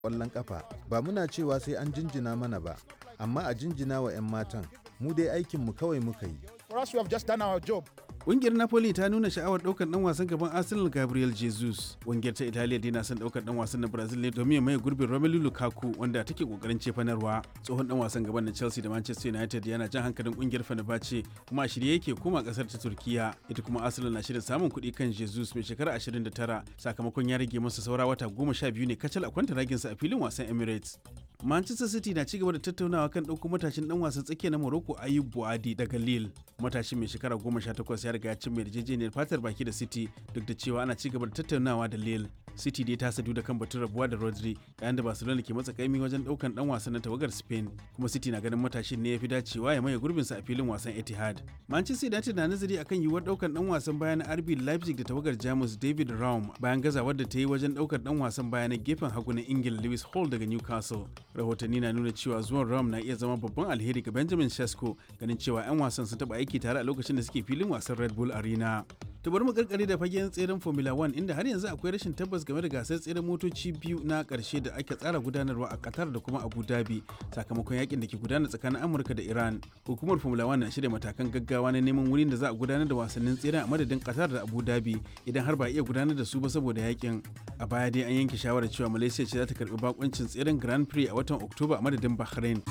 ƙwallon ƙafa ba muna cewa sai an jinjina mana ba amma a jinjina wa 'yan matan mu dai aikinmu kawai muka yi For us, we have just done our job. Ƙungiyar Napoli ta nuna sha'awar ɗaukar ɗan wasan gaban Arsenal Gabriel Jesus. Ƙungiyar ta Italiya dai na son ɗaukar ɗan wasan na Brazil ne domin ya maye gurbin Romelu Lukaku wanda take ƙoƙarin cefanarwa. Tsohon ɗan wasan gaban na Chelsea da Manchester United yana jan hankalin ƙungiyar Fenerbahce kuma a shirye yake koma ƙasar ta Turkiya. Ita kuma Arsenal na shirin samun kuɗi kan Jesus mai shekara 29 sakamakon ya rage masa saura wata goma sha biyu ne kacal a kwanta raginsa a filin wasan Emirates. Manchester City na cigaba da tattaunawa kan ɗauko matashin ɗan wasan tsakiya na Morocco Ayub Buadi daga Lille. Matashin mai shekara goma sha takwas ya riga ya cimma yarjejeniyar fatar baki da City duk da cewa ana cigaba da tattaunawa da Lille. City dai ta sadu da kan batun rabuwa da Rodri yayin da Barcelona ke matsa kaimi wajen ɗaukan ɗan wasan na tawagar Spain kuma City na ganin matashin ne ya fi dacewa ya maye gurbinsa a filin wasan Etihad. Manchester United na nazari akan yiwuwar ɗaukan ɗan wasan baya na RB Leipzig da tawagar Jamus David Raum bayan gazawar da ta yi wajen ɗaukar ɗan wasan baya na gefen hagu na Ingila Lewis Hall daga Newcastle. rahotanni na nuna cewa zuwan ram na iya zama babban alheri ga benjamin shasko ganin cewa 'yan wasan sun taba aiki tare a lokacin da suke filin wasan red bull arena to bari mu karkare da fagen tseren formula 1 inda har yanzu akwai rashin tabbas game da gasar tseren motoci biyu na karshe da ake tsara gudanarwa a qatar da kuma abu dhabi sakamakon yakin da ke gudana tsakanin amurka da iran hukumar formula 1 na shirya matakan gaggawa na neman wurin da za a gudanar da wasannin tseren a madadin qatar da abu dhabi idan har ba iya gudanar da su ba saboda yakin a baya dai an yanke shawarar cewa malaysia ce za ta karbi bakuncin tseren grand prix a watan oktoba a madadin bahrain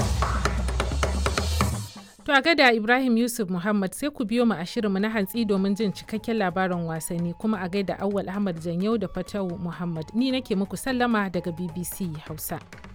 To a gada Ibrahim Yusuf Muhammad sai ku biyo mu a shirinmu na hantsi domin jin cikakken labarin wasanni kuma a gaida Awwal Ahmad Janyau da Fatawu Muhammad. Ni nake muku sallama daga BBC Hausa.